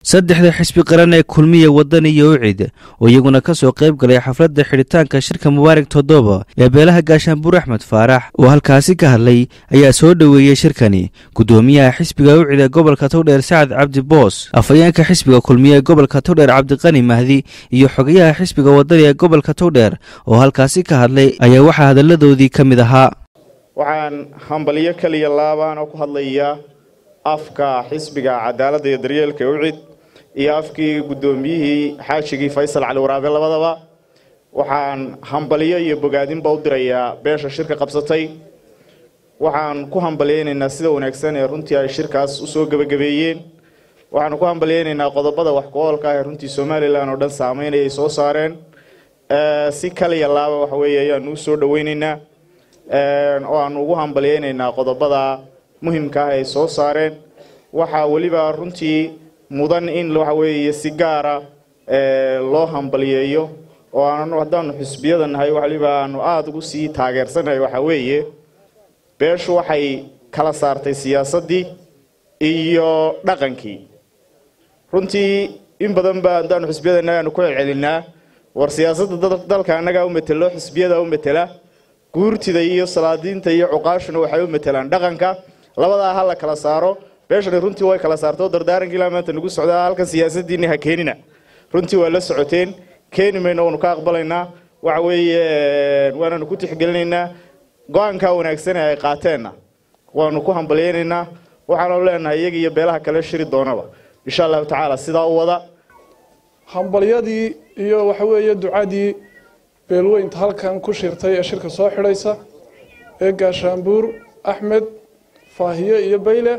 saddexda xisbi qaran ee kulmiya waddan iyo ucid oo iyaguna ka soo qayb galay xafladda xidhitaanka shirka mubaarak toddoba ee beelaha gaashaanbuur axmed faarax oo halkaasi ka hadlay ayaa soo dhoweeyey shirkani guddoomiyaha xisbiga ucid ee gobolka towdheer sacad cabdi boos afhayeenka xisbiga kulmiya ee gobolka towdheer cabdiqani mahdi iyo xogayaha xisbiga waddani ee gobolka towdheer oo halkaasi ka hadlay ayaa waxaa hadalladoodii ka mid ahaa waxaan hambalyo keliya laabaan oo ku hadlayaa afka xisbiga cadaaladda iyo daryeelka ucid iyo afkii guddoomiyihii xaajigii faysal cali waraabe labadaba waxaan hambalyo iyo bogaadinba u dirayaa beesha shirka qabsatay waxaan ku hambalyaynaynaa sida wanaagsan ee runtii ay shirkaas usoo gebagabeeyeen waxaanu ku hambalyaynaynaa qodobada wax ku-oolka ah ee runtii somalilan oo dhan saameynaya ay soo saareen si kaliya laaba waxa weeye ayaanu usoo dhaweynaynaa oo aanu ugu hambalyaynaynaa qodobada muhimka ah ay soo saareen waxaa weliba runtii mudan in waxa weeye si gaara loo hambalyeeyo oo aanu haddaanu xisbiyada nahay waliba aanu aada ugu sii taageersanahay waxaa weeye beeshu waxay kala saartay siyaasaddii iyo dhaqankii runtii in badan ba haddaanu xisbiyada nahay aanu ku celcelinaa war siyaasadda dalka annagaa u metelo xisbiyada u metela guurtida iyo salaadiinta iyo cuqaashuna waxay u matelaan dhaqanka labadaa ha la kala saaro beeshani runtii way kala saarto dardaaranka ilaa maanta nagu socdaa halkan siyaasadiinni ha keenina runtii waa la socoteen keeni mayno waanu ka aqbalaynaa waxa weeye waananu ku tixgelinaynaa go-aankaa wanaagsan ee ay qaateenna waanu ku hambalyaynaynaa waxaanu leenahay iyaga iyo beelaha kale shiri doonaba insha allahu tacaala sidaa u wada hambalyadii iyo waxa weeye ducadii beelweynta halkan ku shirtay ee shirka soo xidhaysa ee gaashaanbuur axmed faahiye iyo bayle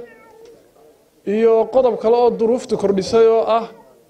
iyo qodob kale oo duruufta kordhisay oo ah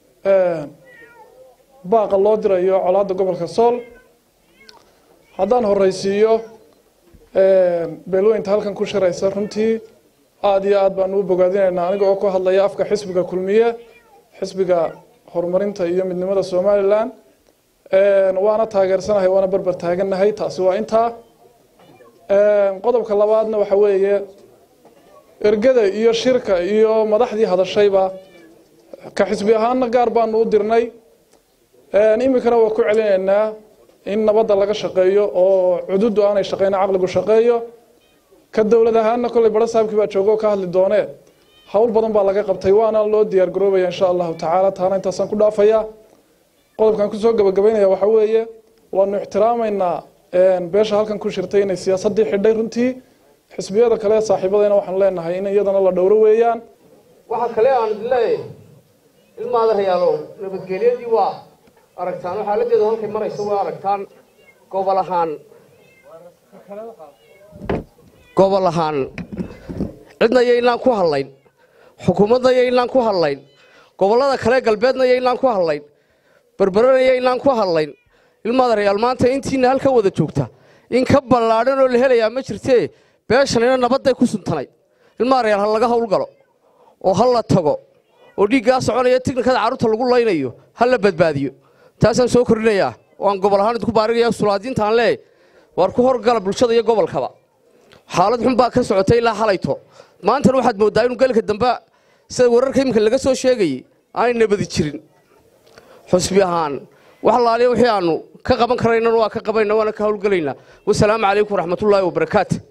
baaqa loo dirayo colaadda gobolka sool haddaan horeysiiyo beelweynta halkan ku shiraysa runtii aada iyo aad baanu u bogaadinaynaa aniga oo ku hadlaya afka xisbiga kulmiye xisbiga horumarinta iyo midnimada somalilan waana taageersanahay waana berber taagannahay taasi waa intaa qodobka labaadna waxa weeye ergada iyo shirka iyo madaxdii hadashayba ka xisbi ahaanna gaar baanu u dirnay iminkana waa ku celinaynaa in nabadda laga shaqeeyo oo cududu aanay shaqeyna caqligu shaqeeyo ka dowlad ahaanna kolley baro saabkii baa joogo ka hadli doonee howl badan baa laga qabtay waana loo diyaar garoobaya insha allahu tacaala taana intaasaan ku dhaafaya qodobkan kusoo gabagabaynaya waxa weeye waanu ixtiraamaynaa beesha halkan ku shirtay inay siyaasadii xidhay runtii xisbiyada kale saaxiibadayna waxaanu leenahay in iyadana la dhowro weeyaan waxaa kale aan idin leeyahay ilmaada rayaalow nabadgelyadii waa aragtaan oo xaaladeedu halkay maraysa waa aragtaan gobol ahaan gobol ahaan cidna yaynaan ku hadlayn xukuumadna yaynaan ku hadlayn gobollada kale galbeedna yaynaan ku hadlayn berberana yaynaan ku hadlayn ilmaada rayaal maanta intiina halkan wada joogta in ka ballaadhan oo la helayaa ma jirtee beeshanina nabadday ku suntanayd ilmaada rayaal ha laga howlgalo oo ha la tago oo dhiiggaa soconaya tiknikada carruurta lagu laynayo ha la badbaadiyo taasaan soo kordhinayaa oo aan gobol ahaan idinku baarigaya sulaadiintaan leeyahy waar ku horgala bulshada iyo gobolkaba xaalad xun baa ka socotay ilaa halayto maantana waxaad mooddaa inuu galka dambe sida wararka iminka laga soo sheegayey aanay nabadi jirin xusbi ahaan wax laaliya wixii aanu ka qaban karaynan waa ka qabayna waana ka howlgelaynaa wasalaamu calaykum waraxmatullaahi wabarakaatu